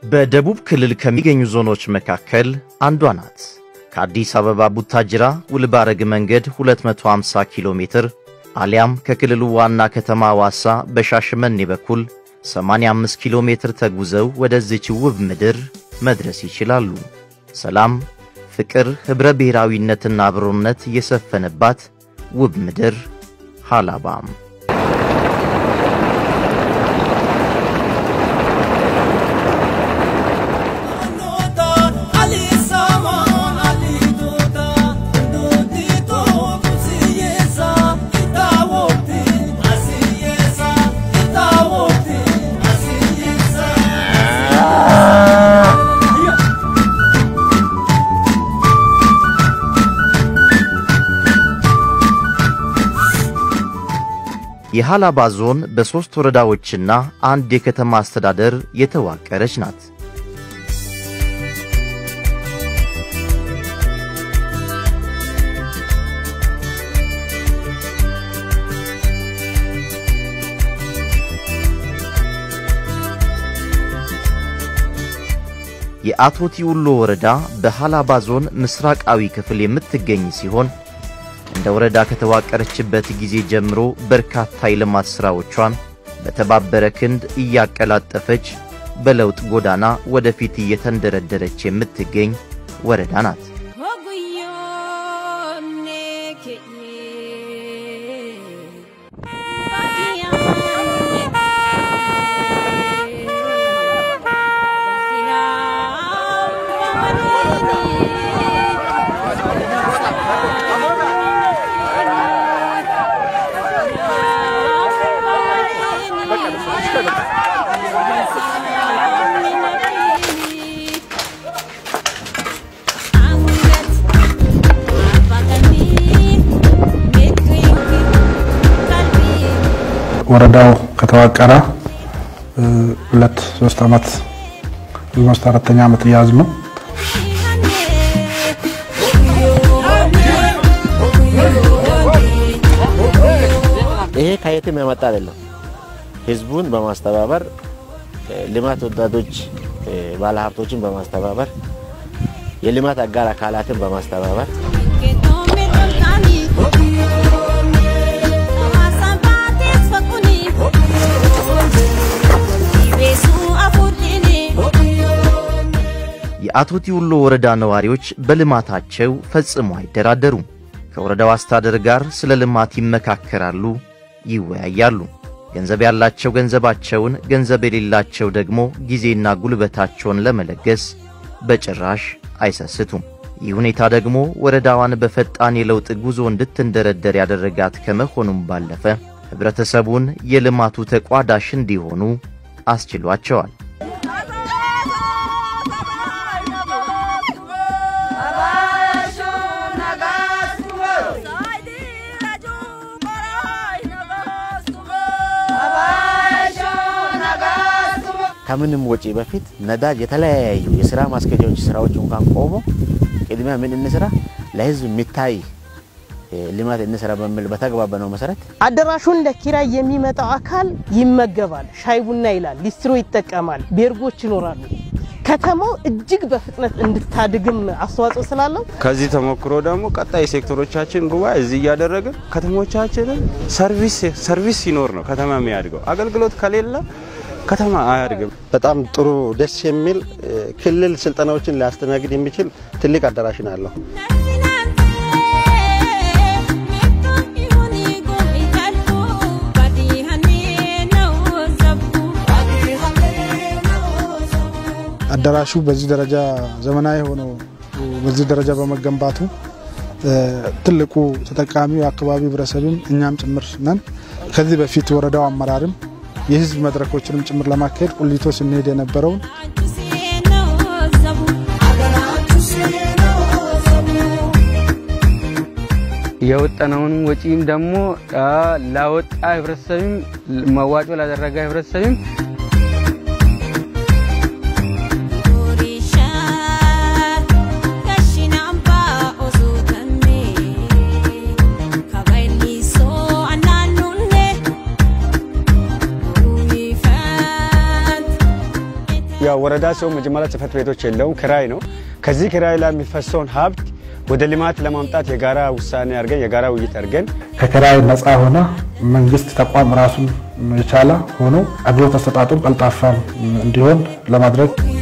በደቡብ ክልል ከሚገኙ ዞኖች መካከል አንዷ ናት። ከአዲስ አበባ ቡታጅራ ውልባረግ መንገድ 250 ኪሎ ሜትር አሊያም ከክልሉ ዋና ከተማ ሐዋሳ በሻሸመኔ በኩል 85 ኪሎ ሜትር ተጉዘው ወደዚች ውብ ምድር መድረስ ይችላሉ። ሰላም፣ ፍቅር፣ ኅብረ ብሔራዊነትና አብሮነት የሰፈነባት ውብ ምድር ሃላባም የሃላባ ዞን በሦስት ወረዳዎችና አንድ የከተማ አስተዳደር የተዋቀረች ናት። የአቶቲ ውሎ ወረዳ በሃላባ ዞን ምስራቃዊ ክፍል የምትገኝ ሲሆን እንደ ወረዳ ከተዋቀረችበት ጊዜ ጀምሮ በርካታ የልማት ሥራዎቿን በተባበረ ክንድ እያቀላጠፈች በለውጥ ጎዳና ወደፊት እየተንደረደረች የምትገኝ ወረዳ ናት። ወረዳው ከተዋቀረ ሁለት ሶስት ዓመት ኦልሞስት አራተኛ ዓመት እያዝ ነው። ይሄ ከየትም የመጣ አይደለም። ህዝቡን በማስተባበር ልማት ወጣቶች ባለሀብቶችን በማስተባበር የልማት አጋር አካላትን በማስተባበር የአቶቲ ውሎ ወረዳ ነዋሪዎች በልማታቸው ፈጽሞ አይደራደሩም። ከወረዳው አስተዳደር ጋር ስለ ልማት ይመካከራሉ፣ ይወያያሉ። ገንዘብ ያላቸው ገንዘባቸውን፣ ገንዘብ የሌላቸው ደግሞ ጊዜና ጉልበታቸውን ለመለገስ በጭራሽ አይሰስቱም። ይህ ሁኔታ ደግሞ ወረዳዋን በፈጣን የለውጥ ጉዞ እንድትንደረደር ያደረጋት ከመሆኑም ባለፈ ኅብረተሰቡን የልማቱ ተቋዳሽ እንዲሆኑ አስችሏቸዋል። ከምንም ወጪ በፊት ነዳጅ የተለያዩ የስራ ማስኬጃዎች ስራዎች እንኳን ቆሞ ቅድሚያ ምን እንስራ፣ ለህዝብ የሚታይ ልማት እንስራ በሚል በተግባባነው መሰረት አዳራሹን ለኪራይ የሚመጣው አካል ይመገባል፣ ሻይ ቡና ይላል፣ ሊስትሮ ይጠቀማል፣ ቤርጎች ይኖራሉ። ከተማው እጅግ በፍጥነት እንድታድግም አስተዋጽኦ ስላለው ከዚህ ተሞክሮ ደግሞ ቀጣይ ሴክተሮቻችን ጉባኤ እዚህ እያደረግን ከተሞቻችንን ሰርቪስ ሰርቪስ ሲኖር ነው ከተማ የሚያድገው። አገልግሎት ከሌለ ከተማ አያድግም። በጣም ጥሩ ደስ የሚል ክልል ስልጠናዎችን ሊያስተናግድ የሚችል ትልቅ አዳራሽ ነው ያለው። አዳራሹ በዚህ ደረጃ ዘመናዊ ሆኖ በዚህ ደረጃ በመገንባቱ ትልቁ ተጠቃሚው የአካባቢ ህብረተሰብም እኛም ጭምር ነን። ከዚህ በፊት ወረዳው አመራርም የህዝብ መድረኮችንም ጭምር ለማካሄድ ቁሊቶ ስንሄድ የነበረውን የወጠነውን ወጪም ደግሞ ላወጣ ህብረተሰብም መዋጮ ላደረገ ህብረተሰብም ያው ወረዳ ሲሆን መጀመሪያ ጽህፈት ቤቶች የለውም፣ ክራይ ነው። ከዚህ ክራይ ላይ የሚፈሰውን ሀብት ወደ ልማት ለማምጣት የጋራ ውሳኔ አድርገን የጋራ ውይይት አድርገን ከኪራይ ነፃ ሆነ መንግስት ተቋም ራሱን የቻለ ሆኖ አገልግሎት አሰጣጡም ቀልጣፋ እንዲሆን ለማድረግ